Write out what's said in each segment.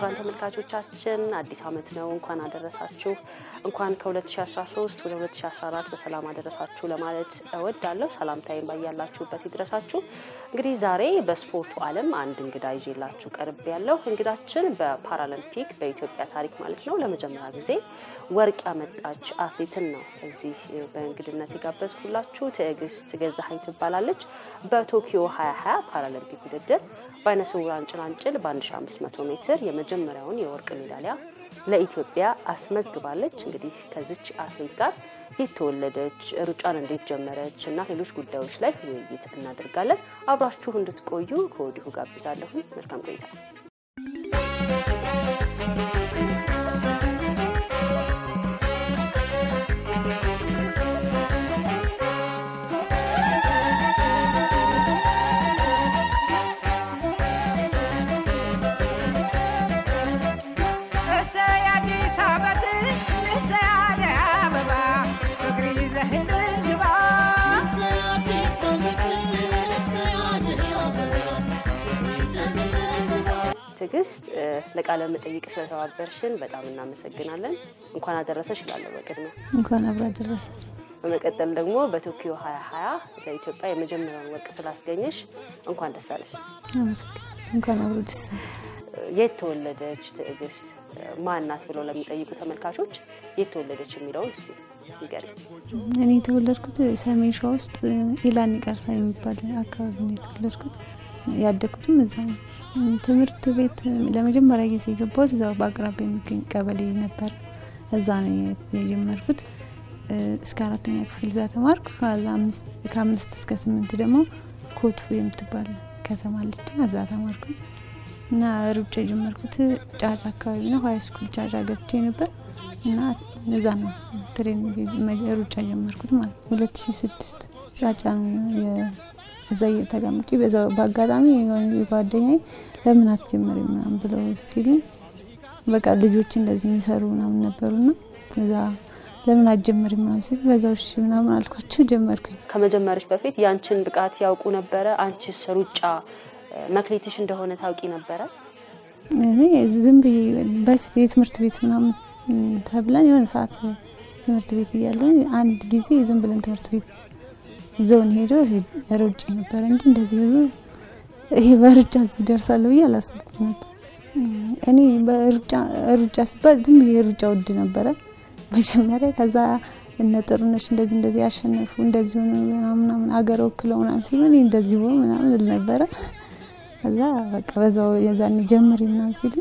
ክቡራን ተመልካቾቻችን አዲስ ዓመት ነው። እንኳን አደረሳችሁ። እንኳን ከ2013 ወደ 2014 በሰላም አደረሳችሁ ለማለት እወዳለሁ። ሰላምታዬን ባያላችሁበት ይድረሳችሁ። እንግዲህ ዛሬ በስፖርቱ ዓለም አንድ እንግዳ ይዤላችሁ ቀርብ ያለው እንግዳችን በፓራሊምፒክ በኢትዮጵያ ታሪክ ማለት ነው ለመጀመሪያ ጊዜ ወርቅ ያመጣች አትሌትን ነው እዚህ በእንግድነት የጋበዝኩላችሁ። ትዕግስት ገዛሀኝ ትባላለች። በቶኪዮ 2020 ፓራሊምፒክ ውድድር በአይነ ስውራን ጭላንጭል በ1500 ሜትር የመጀመሪያውን የወርቅ ሜዳሊያ ለኢትዮጵያ አስመዝግባለች። እንግዲህ ከዚች አትሌት ጋር የተወለደች ሩጫን እንዴት ጀመረች እና ሌሎች ጉዳዮች ላይ ውይይት እናደርጋለን። አብራችሁ እንድትቆዩ ከወዲሁ ጋብዛለሁ። መልካም ቆይታ። ትዕግስት ለቃለ መጠይቅ ስለተባበርሽን በጣም እናመሰግናለን። እንኳን አደረሰሽ እላለሁ በቅድሚያ። እንኳን አብሮ አደረሰ። በመቀጠል ደግሞ በቶኪዮ 2020 ለኢትዮጵያ የመጀመሪያውን ወርቅ ስላስገኘሽ እንኳን ደስ አለሽ። እንኳን አብሮ ደስ የት ተወለደች ትዕግስት ማናት ብለው ለሚጠይቁ ተመልካቾች የት ተወለደች የሚለውን እስቲ ንገሪኝ። እኔ የተወለድኩት ሰሜን ሸዋ ውስጥ ኢላኒ ቀርሳ የሚባል አካባቢ ነው የተወለድኩት። ያደግኩትም እዛ ነው። ትምህርት ቤት ለመጀመሪያ ጊዜ የገባሁት እዛው በአቅራቢያ የሚገኝ ቀበሌ ነበር። እዛ ነው የጀመርኩት። እስከ አራተኛ ክፍል እዛ ተማርኩ። ከአምስት እስከ ስምንት ደግሞ ኮትፉ የምትባል ከተማ አለች፣ እዛ ተማርኩ እና ሩጫ የጀመርኩት ጫጫ አካባቢ ነው። ሀይ ስኩል ጫጫ ገብቼ ነበር እና እዛ ነው ትሬኒንግ ሩጫ ጀመርኩት ማለት ነው። ሁለት ሺ ስድስት ጫጫ ነው እዛ እየተቀምጬ በዛው በአጋጣሚ የሆነ ጓደኛዬ ለምን አትጀምሪ ምናምን ብለው ሲሉኝ በቃ ልጆች እንደዚህ የሚሰሩ ምናምን ነበሩና እዛ ለምን አትጀምሪ ምናምን ሲሉ በዛው እሺ ምናምን አልኳቸው፣ ጀመርኩኝ። ከመጀመርሽ በፊት ያንቺን ብቃት ያውቁ ነበረ? አንቺስ ሩጫ መክሊትሽ እንደሆነ ታውቂ ነበረ? እኔ ዝም ብዬ በፊት የትምህርት ቤት ምናምን ተብለን የሆነ ሰዓት ትምህርት ቤት እያለ አንድ ጊዜ ዝም ብለን ትምህርት ቤት ይዘውን ሄዶ ሮጬ ነበረ እንጂ እንደዚህ ብዙ ይሄ በሩጫ እዚህ ደርሳለሁ ብዬ አላሰብኩም ነበር። እኔ ሩጫ ሲባል ዝም ብዬ ሩጫ ውድ ነበረ መጀመሪያ። ከዛ እነ ጥሩነሽ እንደዚህ እንደዚህ ያሸነፉ እንደዚህ ሆኑ ምናምን አገር ወክለው ምናምን ሲሉ እኔ እንደዚህ ሆኑ ምናምን እል ነበረ። ከዛ በቃ በዛው የዛኔ ጀምሪ ምናምን ሲሉ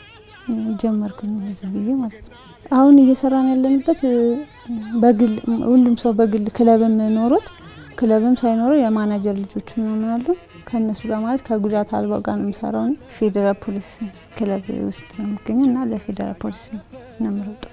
ጀመርኩኝ ዝም ብዬ ማለት ነው። አሁን እየሰራን ያለንበት በግል ሁሉም ሰው በግል ክለብም ኖሮት ክለብም ሳይኖረው የማናጀር ልጆች ምናምን አሉ። ከእነሱ ጋር ማለት ከጉዳት አልባ ጋር ነው የምሰራው። ፌዴራል ፖሊስ ክለብ ውስጥ ነው የምገኘው እና ለፌዴራል ፖሊስ ነው የምሮጠው።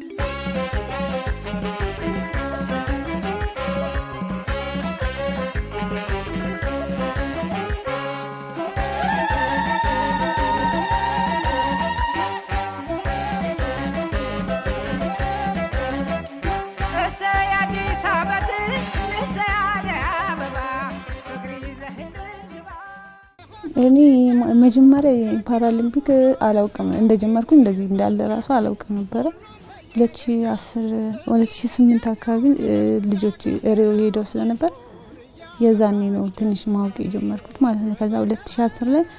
እኔ መጀመሪያ ፓራሊምፒክ አላውቅም እንደጀመርኩኝ እንደዚህ እንዳለ ራሱ አላውቅም ነበረ። ሁለት ሺ አስር ሁለት ሺ ስምንት አካባቢ ልጆች ሪዮ ሄደው ስለነበር የዛኔ ነው ትንሽ ማወቅ የጀመርኩት ማለት ነው። ከዛ ሁለት ሺ አስር ላይ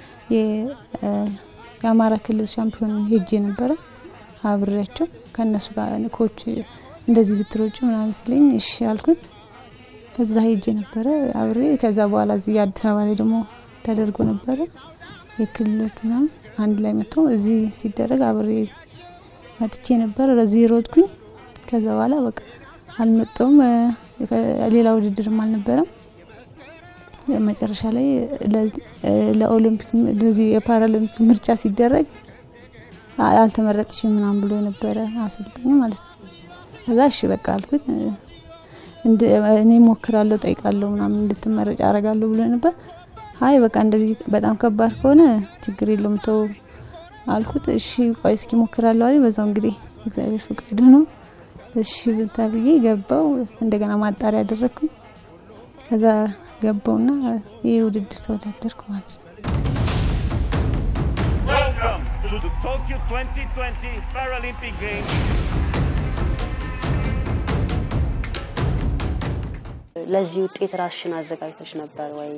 የአማራ ክልል ሻምፒዮን ሄጄ ነበረ አብሬያቸው ከእነሱ ጋር ኮች እንደዚህ ብትሮጭ ምናምን ሲለኝ እሺ አልኩት። ከዛ ሄጄ ነበረ አብሬ ከዛ በኋላ እዚህ አዲስ አበባ ላይ ደግሞ ተደርጎ ነበረ የክልሎች ምናምን አንድ ላይ መጥተው እዚህ ሲደረግ አብሬ መጥቼ ነበረ። ለዚህ ሮጥኩኝ። ከዛ በኋላ በቃ አልመጣውም። ሌላ ውድድርም አልነበረም። መጨረሻ ላይ ለኦሎምፒክ ለዚህ የፓራሊምፒክ ምርጫ ሲደረግ አልተመረጥሽም ምናምን ብሎ የነበረ አሰልጣኝ ማለት ነው። ከዛ እሺ በቃ አልኩት። እኔ ሞክራለሁ፣ ጠይቃለሁ ምናምን እንድትመረጭ አረጋለሁ ብሎ ነበር። አይ በቃ እንደዚህ በጣም ከባድ ከሆነ ችግር የለውም ተው አልኩት። እሺ ቆይ እስኪ ሞክራለሁ አለኝ። በዛው እንግዲህ እግዚአብሔር ፍቃድ ነው። እሺ ተብዬ ገባው። እንደገና ማጣሪያ አደረግኩ። ከዛ ገባውና ይህ ውድድር ተወዳደርኩ ማለት ነው። Welcome to to Tokyo 2020 Paralympic Games. ለዚህ ውጤት ራስሽን አዘጋጅተሽ ነበር ወይ?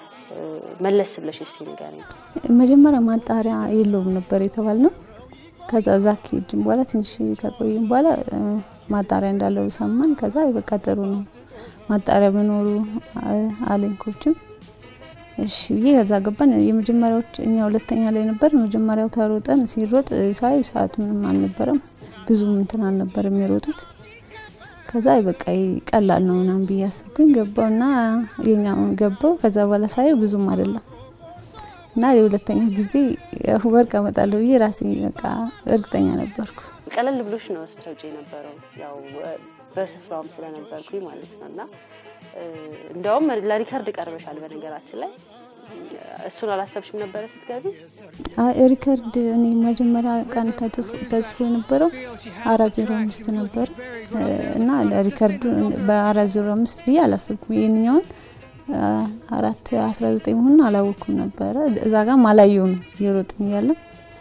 መለስ ብለሽ እስቲ ንገሪኝ። መጀመሪያ ማጣሪያ የለውም ነበር የተባል ነው። ከዛ እዛ ከሄድን በኋላ ትንሽ ከቆይም በኋላ እ፣ ማጣሪያ እንዳለው ሰማን። ከዛ በቃ ጥሩ ነው ማጣሪያ መኖሩ አ- አለኝ ኮችም እሺ ብዬ ከዛ ገባን። የመጀመሪያዎች እኛ ሁለተኛ ላይ ነበር። መጀመሪያው ተሮጠን ሲሮጥ እ፣ ሳይ ሰዓት ምንም አልነበረም ብዙም እንትን አልነበረም የሮጡት። ከዛ በቃ ይሄ ቀላል ነው ምናምን ብዬ አስብኩኝ ገባውና የኛውን ገባው። ከዛ በኋላ ሳየው ብዙም አይደለም እና የሁለተኛ ጊዜ ያው ወርቅ አመጣለሁ ብዬ ራሴ በቃ እርግጠኛ ነበርኩ። ቀለል ብሎሽ ነው ስትረጪ የነበረው ያው እ፣ በስፍራውም ስለነበርኩኝ ማለት ነው። እና እ፣ እንዲያውም ለሪከርድ ቀርበሻል። በነገራችን ላይ እሱን አላሰብሽም ነበረ ስትገቢ? አ- ሪከርድ እኔ መጀመሪያ ቀን ተጽፎ- ተጽፎ የነበረው አራት ዜሮ አምስት ነበር እ፣ እና ለሪከርዱ በአራት ዜሮ አምስት ብዬ አላሰብኩም። ይህንኛውን አ፣ አራት አስራ ዘጠኝ መሆኑን አላወቅኩም ነበረ። እዛ ጋም አላየውም እየሮጥን እያለን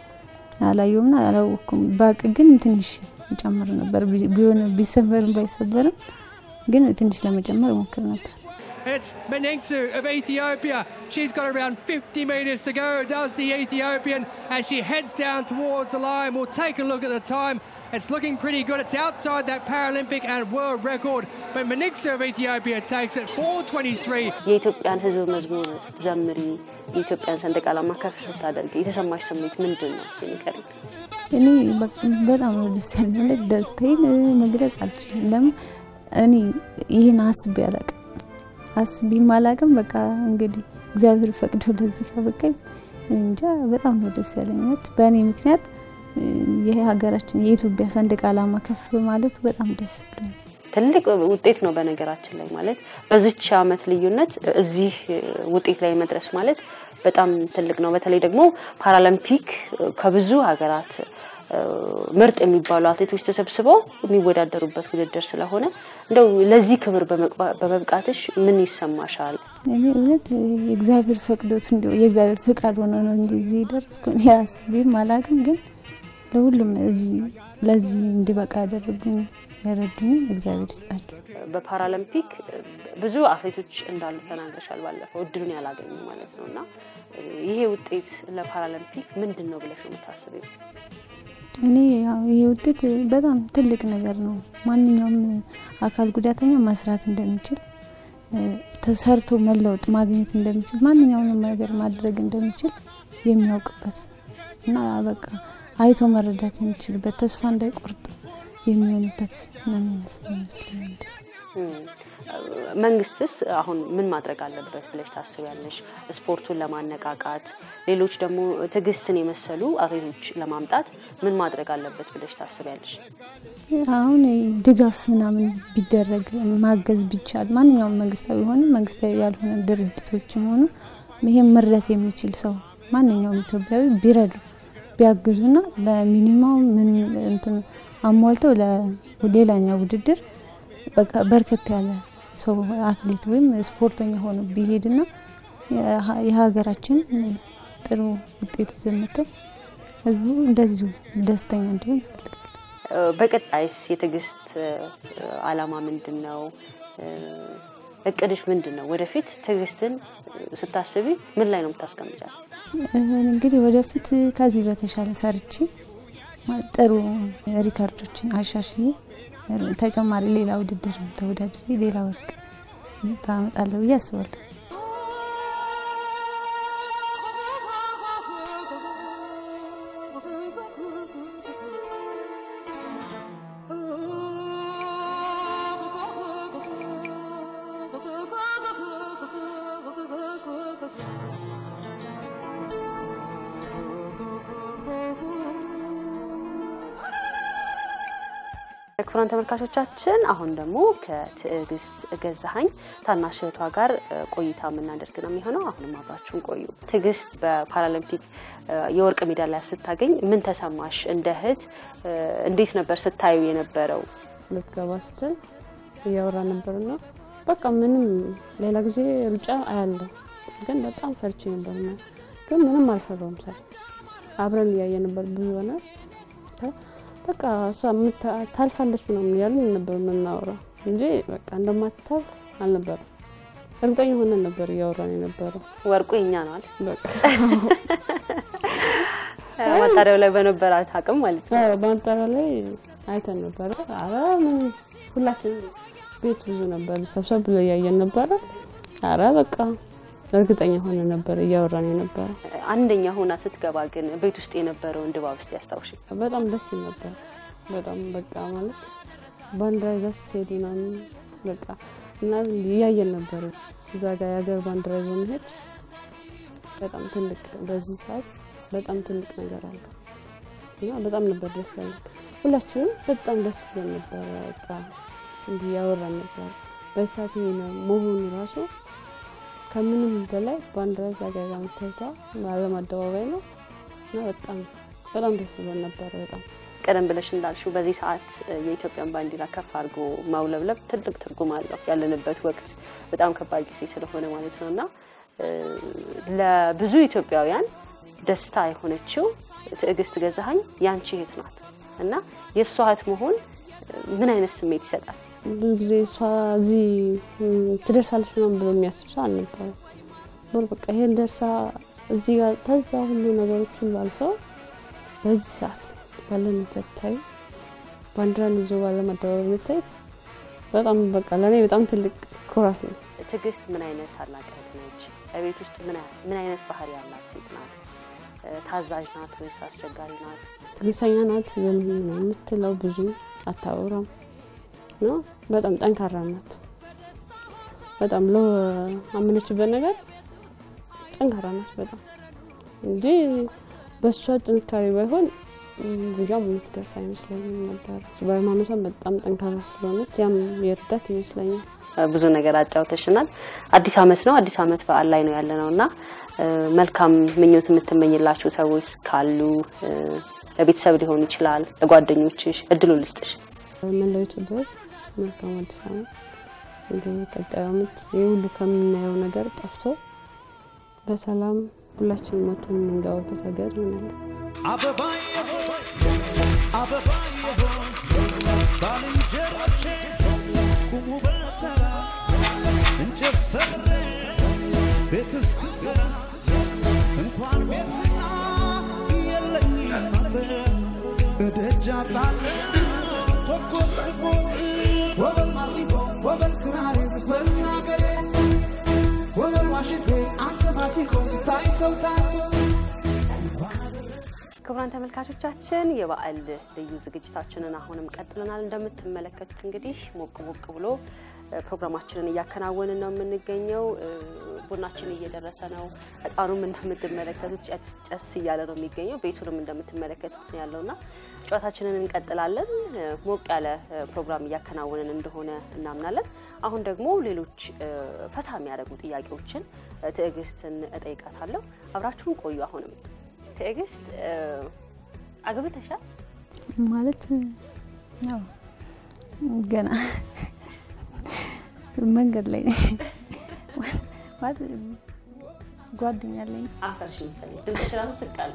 አላየውምና አላወቅኩም። ባቅ ግን ትንሽ ይጨምር ነበር ቢ- ቢሆን ቢሰበርም ባይሰበርም ግን ትንሽ ለመጨመር ሞክር ነበር። It's Menengsu of Ethiopia. She's got around 50 metres to go, does the Ethiopian, as she heads down towards the line. We'll take a look at the time. It's looking pretty good. It's outside that Paralympic and world record, but Menengsu of Ethiopia takes it 4.23. የኢትዮጵያን ሕዝብ መዝሙር ስትዘምሪ የኢትዮጵያን ሰንደቅ ዓላማ ከፍ ስታደርግ የተሰማሽ ስሜት ምንድን ነው? እስኪ ንገሪኝ። እኔ በ- በጣም ነው ደስ ያለኝ። ማለት ደስታዬን እ፣ መግለጽ አልችልም። ለምን እኔ ይህን አስቤ አላቅም አስቤም አላቅም። በቃ እንግዲህ እግዚአብሔር ፈቅዶ ለዚህ ከበቃኝ እኔ እንጃ በጣም ነው ደስ ያለኝ። እውነት በእኔ ምክንያት እ፣ ይሄ ሀገራችን የኢትዮጵያ ሰንደቅ ዓላማ ከፍ ማለቱ በጣም ደስ ብሎኛል። ትልቅ ውጤት ነው። በነገራችን ላይ ማለት በዚች ዓመት ልዩነት እዚህ ውጤት ላይ መድረስ ማለት በጣም ትልቅ ነው። በተለይ ደግሞ ፓራሊምፒክ ከብዙ ሀገራት እ፣ ምርጥ የሚባሉ አትሌቶች ተሰብስበው የሚወዳደሩበት ውድድር ስለሆነ እንደው ለዚህ ክብር በመቅባ- በመብቃትሽ ምን ይሰማሻል? እኔ እውነት እ፣ የእግዚአብሔር ፈቅዶት እንዲ የእግዚአብሔር ፍቃድ ሆነ ነው እንጂ እዚህ ደረስኩ። እኔ አስቤም አላቅም። ግን ለሁሉም እዚህ ለዚህ እንዲበቃ ያደረጉኝ ያረዱኝን እግዚአብሔር ይስጣቸው። በፓራሊምፒክ ብዙ አትሌቶች እንዳሉ ተናግረሻል። ባለፈው እድሉን ያላገኙ ማለት ነው እና ይሄ ውጤት ለፓራሊምፒክ ምንድን ነው ብለሽ ነው የምታስቢው? እኔ ያው ይሄ ውጤት በጣም ትልቅ ነገር ነው። ማንኛውም አካል ጉዳተኛ መስራት እንደሚችል እ፣ ተሰርቶ መለወጥ ማግኘት እንደሚችል ማንኛውንም ነገር ማድረግ እንደሚችል የሚያውቅበት እና በቃ አይቶ መረዳት የሚችልበት ተስፋ እንዳይቆርጥ የሚሆንበት ነው የሚመስለኝ ይመስለኛል ደስ እም፣ መንግስትስ አሁን ምን ማድረግ አለበት ብለሽ ታስቢያለሽ? ስፖርቱን ለማነቃቃት ሌሎች ደግሞ ትዕግስትን የመሰሉ አትሌቶች ለማምጣት ምን ማድረግ አለበት ብለሽ ታስቢያለሽ? አሁን ድጋፍ ምናምን ቢደረግ ማገዝ ቢቻል ማንኛውም መንግስታዊ ሆነ መንግስታዊ ያልሆነ ድርጅቶችም ሆኑ ይሄን መርዳት የሚችል ሰው ማንኛውም ኢትዮጵያዊ ቢረዱ ቢያግዙና ለሚኒማው ምን እንትን አሟልተው ለሌላኛው ውድድር በቃ በርከት ያለ ሰው አትሌት ወይም ስፖርተኛ ሆኖ ቢሄድና የሀ- የሀገራችን ጥሩ ውጤት ይዘመተን ህዝቡ እንደዚሁ ደስተኛ እንዲሆን ይፈልጋል። በቀጣይስ የትዕግስት አላማ ምንድን ነው? እቅድሽ ምንድን ነው? ወደፊት ትዕግስትን ስታስቢ ምን ላይ ነው የምታስቀምጫል? እንግዲህ ወደፊት ከዚህ በተሻለ ሰርቼ ጥሩ ሪካርዶችን አሻሽዬ ተጨማሪ ሌላ ውድድር ተወዳድሬ ሌላ ወርቅ ባመጣለሁ ብዬ አስባለሁ። ክቡራን ተመልካቾቻችን አሁን ደግሞ ከትዕግስት ገዛሀኝ ታናሽ እህቷ ጋር ቆይታ የምናደርግ ነው የሚሆነው። አሁንም አብራችሁን ቆዩ። ትዕግስት በፓራሊምፒክ የወርቅ ሜዳሊያ ስታገኝ ምን ተሰማሽ? እንደ እህት እንዴት ነበር ስታዩ የነበረው? ልትገባ ስትል እያወራ ነበርና በቃ ምንም ሌላ ጊዜ ሩጫ አያለሁ፣ ግን በጣም ፈርቼ ነበር ነው ግን ምንም አልፈራውም። ሰ አብረን እያየ ነበር ብዙ ሆነ በቃ እሷ የምታ- ታልፋለች ምናምን እያልን ነበር የምናወራው እንጂ በቃ እንደማታልፍ አልነበረም። እርግጠኛ ሆነን ነበር እያወራን የነበረው። ወርቁ የኛ ነው አይደል? በቃ ማጣሪያው ላይ በነበራት አቅም ማለት ነው። አዎ፣ በአንጠራ ላይ አይተን ነበረ። አረ ምን ሁላችን ቤት ብዙ ነበር፣ ሰብሰብ ብሎ እያየን ነበረ። አረ በቃ እርግጠኛ ሆነ ነበር እያወራን የነበረ። አንደኛ ሆና ስትገባ ግን ቤት ውስጥ የነበረውን ድባብ እስቲ ያስታውሽ። በጣም ደስ ይል ነበር። በጣም በቃ ማለት ባንዲራ ይዛ ስትሄድ ምናምን በቃ እና እያየን ነበር እዛ ጋር የሀገር ባንዲራ ይዞ መሄድ በጣም ትልቅ በዚህ ሰዓት በጣም ትልቅ ነገር አለው እና በጣም ነበር ደስ ያለን። ሁላችንም በጣም ደስ ብሎን ነበረ። በቃ እንዲህ ያወራን ነበር። በዚህ ሰዓት ይሄ ነው መሆኑ ራሱ ከምንም በላይ ባንዲራ እዛ ጋር ይዛ መታየቷ ዓለም አደባባይ ነው እና በጣም በጣም ደስ ብሎን ነበረ በጣም ቀደም ብለሽ እንዳልሽው በዚህ ሰዓት እ፣ የኢትዮጵያን ባንዲራ ከፍ አድርጎ ማውለብለብ ትልቅ ትርጉም አለው። ያለንበት ወቅት በጣም ከባድ ጊዜ ስለሆነ ማለት ነው እና እ፣ ለብዙ ኢትዮጵያውያን ደስታ የሆነችው ትዕግስት ገዛኸኝ ያንቺ እህት ናት እና የእሷ እህት መሆን እ፣ ምን አይነት ስሜት ይሰጣል? ብዙ ጊዜ እሷ እዚህ ም፣ ትደርሳለች ምናምን ብሎ የሚያስብ ሰው አልነበረም። ቦር በቃ ይሄን ደርሳ እዚህ ጋር ተዛ ሁሉ ነገሮች ሁሉ አልፈው በዚህ ሰዓት ባለንበት ታይ ባንዲራን ይዞ ባለም አደባባይ መታየት በጣም በቃ ለእኔ በጣም ትልቅ ኩራት ነው። ትዕግስት ምን አይነት ታላቅ እህት ነች? በቤት ውስጥ ምን አ- ምን አይነት ባህሪ ያላት ሴት ናት? እ፣ ታዛዥ ናት ወይስ አስቸጋሪ ናት? ትዕግስተኛ ናት። ዝም ነው የምትለው ብዙ አታወራም ነው። በጣም ጠንካራ ናት። በጣም ለአመነችበት ነገር ጠንካራ ናት በጣም እንጂ በእሷ ጥንካሬ ባይሆን እዚህ ጋር የምትደርስ አይመስለኝም ነበር። በሃይማኖቷም በጣም ጠንካራ ስለሆነች ያም የእርዳት ይመስለኛል። እ፣ ብዙ ነገር አጫውተሽናል። አዲስ አመት ነው። አዲስ አመት በዓል ላይ ነው ያለ ነው እና እ፣ መልካም ምኞት የምትመኝላችሁ ሰዎች ካሉ እ፣ ለቤተሰብ ሊሆን ይችላል፣ ለጓደኞችሽ እድሉ ልስጥሽ። መላው ኢትዮጵያ መልካም አዲስ ዓመት። እንግዲህ ቀጣዩ ዓመት ይህ ሁሉ ከምናየው ነገር ጠፍቶ በሰላም ሁላችንም ሞተን የምንገባበት ሀገር ይሆናል። አበባዬ ሆይ አበባዬ ሆይ ባልንጀሮቼ ቁሙ በተራ እንጨት ሰብሬ ቤት እስክሰራ እንኳን ቤትና የለኝም አጥር በደጃ ጣለ ኮከብ ስቦጥ ወበል ማሲንቆ ወበል ክራሬ ዝፈን አገሬ ወበል ዋሽንቴ አንተ ማሲንቆ ስታይ ሰው ታርቆ ክቡራን ተመልካቾቻችን የበዓል ልዩ ዝግጅታችንን አሁንም ቀጥለናል። እንደምትመለከቱት እንግዲህ ሞቅ ሞቅ ብሎ እ፣ ፕሮግራማችንን እያከናወንን ነው የምንገኘው። እ፣ ቡናችን እየደረሰ ነው። ህፃኑም እንደምትመለከቱት ጨስ ጨስ እያለ ነው የሚገኘው። ቤቱንም እንደምትመለከቱት ነው ያለውና ጨዋታችንን እንቀጥላለን። እ፣ ሞቅ ያለ እ፣ ፕሮግራም እያከናወንን እንደሆነ እናምናለን። አሁን ደግሞ ሌሎች እ፣ ፈታ የሚያደርጉ ጥያቄዎችን እ፣ ትዕግስትን እጠይቃታለሁ። አብራችሁን ቆዩ። አሁንም ትዕግስት እ፣ አግብተሻል? ማለት ያው ገና መንገድ ላይ ነኝ። ማለት ጓደኛ አለኝ። አፈርሽ መሰለኝ ድምፅሽ ራሱ ስቃል።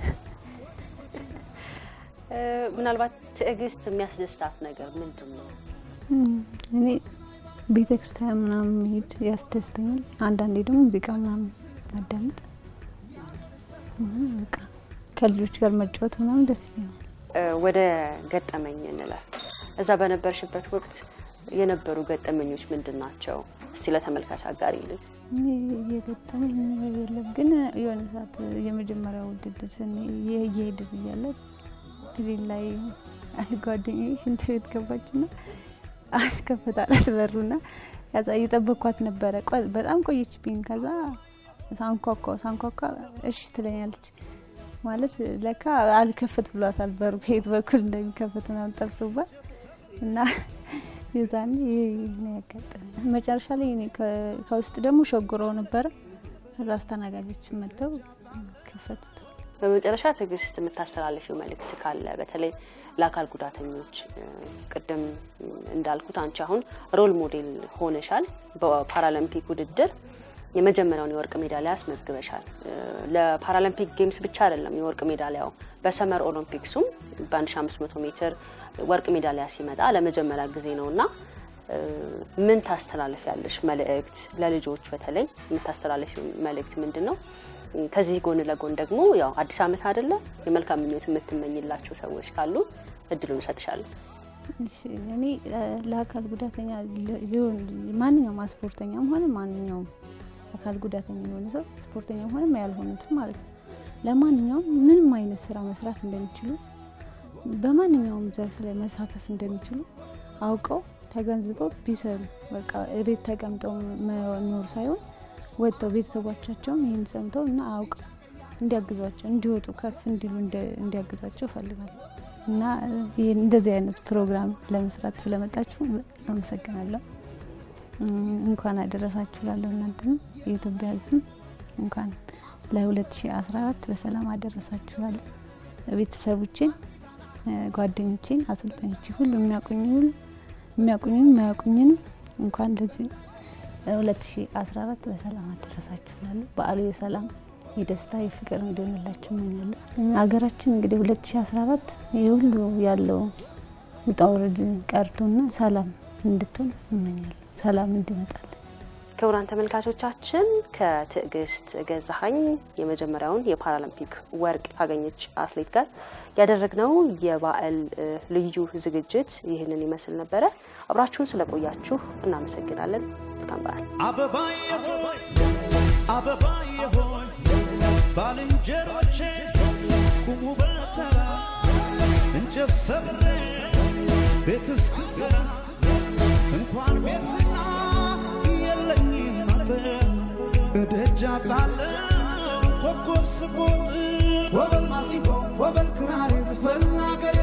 ምናልባት ትዕግስት የሚያስደስታት ነገር ምንድን ነው? እም፣ እኔ ቤተ ክርስቲያን ምናምን መሄድ ያስደስተኛል። አንዳንዴ ደግሞ ሙዚቃ ምናምን ማዳመጥ እና በቃ ከልጆች ጋር መጫወት ምናምን ደስ ይለኛል። እ፣ ወደ ገጠመኝ እንለፍ። እዛ በነበርሽበት ወቅት የነበሩ ገጠመኞች ምንድን ናቸው? እስቲ ለተመልካች አጋሪልን። እኔ የገጠመኝ የለም፣ ግን የሆነ ሰዓት የመጀመሪያው ውድድር ስን እየሄድን እያለ ፕሌን ላይ አንድ ጓደኛዬ ሽንት ቤት ገባችና አስከፈታላት በሩና ከዛ እየጠበኳት ነበረ። ቆ- በጣም ቆየችብኝ። ከዛ ሳንኳኳ ሳንኳኳ እሺ ትለኛለች ማለት ለካ አልከፈት ብሏታል በሩ ከየት በኩል እንደሚከፈት ምናምን ጠፍቶባት እና የዛኔ ይሄ ነው ያጋጠመኝ። መጨረሻ ላይ እኔ ከ- ከውስጥ ደግሞ ሸጉረው ነበረ። ከዛ አስተናጋጆች መጥተው ከፈቱት። በመጨረሻ ትዕግስት የምታስተላልፊው መልእክት ካለ በተለይ ለአካል ጉዳተኞች እ፣ ቅድም እንዳልኩት አንቺ አሁን ሮል ሞዴል ሆነሻል በፓራሊምፒክ ውድድር የመጀመሪያውን የወርቅ ሜዳሊያ አስመዝግበሻል። እ፣ ለፓራሊምፒክ ጌምስ ብቻ አይደለም የወርቅ ሜዳሊያው በሰመር ኦሎምፒክሱም በ1500 ሜትር ወርቅ ሜዳሊያ ሲመጣ ለመጀመሪያ ጊዜ ነው እና እ፣ ምን ታስተላልፍ ያለሽ መልእክት ለልጆች በተለይ የምታስተላልፍ መልእክት ምንድን ነው? ከዚህ ጎን ለጎን ደግሞ ያው አዲስ ዓመት አይደለ የመልካም ምኞት የምትመኝላቸው ሰዎች ካሉ እድሉን እሰጥሻለሁ። እሺ እኔ እ፣ ለአካል ጉዳተኛ ሊ- ሊሆን ማንኛውም ስፖርተኛም ሆነ ማንኛውም አካል ጉዳተኛ የሆነ ሰው ስፖርተኛም ሆነ ያልሆኑትም ማለት ነው ለማንኛውም ምንም አይነት ስራ መስራት እንደሚችሉ በማንኛውም ዘርፍ ላይ መሳተፍ እንደሚችሉ አውቀው ተገንዝበው ቢሰሩ በቃ እቤት ተቀምጠው መኖር ሳይሆን ወጥተው ቤተሰቦቻቸውም ይህን ሰምተው እና አውቀው እንዲያግዟቸው እንዲወጡ ከፍ እንዲሉ እንደ- እንዲያግዟቸው እፈልጋለሁ እና ይህን እንደዚህ አይነት ፕሮግራም ለመስራት ስለመጣችሁ አመሰግናለሁ። እም፣ እንኳን አደረሳችሁ ላለሁ እናንተንም የኢትዮጵያ ሕዝብ እንኳን ለ2014 በሰላም አደረሳችሁ ላለሁ ቤተሰቦቼን፣ እ፣ ጓደኞቼን፣ አሰልጣኞቼ ሁሉ የሚያውቁኝ ሁሉ የሚያውቁኝንም የማያውቁኝንም እንኳን ለዚህ 2014 በሰላም አደረሳችሁ ላለሁ በዓሉ የሰላም የደስታ የፍቅር እንዲሆንላችሁ እመኛለሁ። ሀገራችን እንግዲህ 2014 ይህ ሁሉ ያለው ውጣ ውረድ ቀርቶና ሰላም እንድትሆን እመኛለሁ። ሰላም እንዲመጣል ክቡራን ተመልካቾቻችን ከትዕግስት ገዛሀኝ የመጀመሪያውን የፓራሊምፒክ ወርቅ ካገኘች አትሌት ጋር ያደረግነው የበዓል እ፣ ልዩ ዝግጅት ይህንን ይመስል ነበረ። አብራችሁን ስለቆያችሁ እናመሰግናለን። መልካም በዓል። አበባዬ ሆይ አበባዬ ሆይ ባልንጀሮቼ ቁሙ በተራ እንጨት ሰብሬ ቤት እስክሰራ እንኳን ቤትና የለኝም አጥር እደጃ ጣለው ኮከብ ስቦጥ ወበል ማሲንቆ ወበል ክራር ዝፈን አገሬ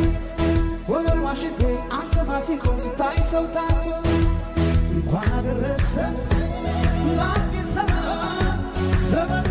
ወበል ዋሽንቴ አንተ ማሲንቆ ስታይ ሰው ታኮ እንኳን አደረሰ ለአዲስ ዘመን ዘመን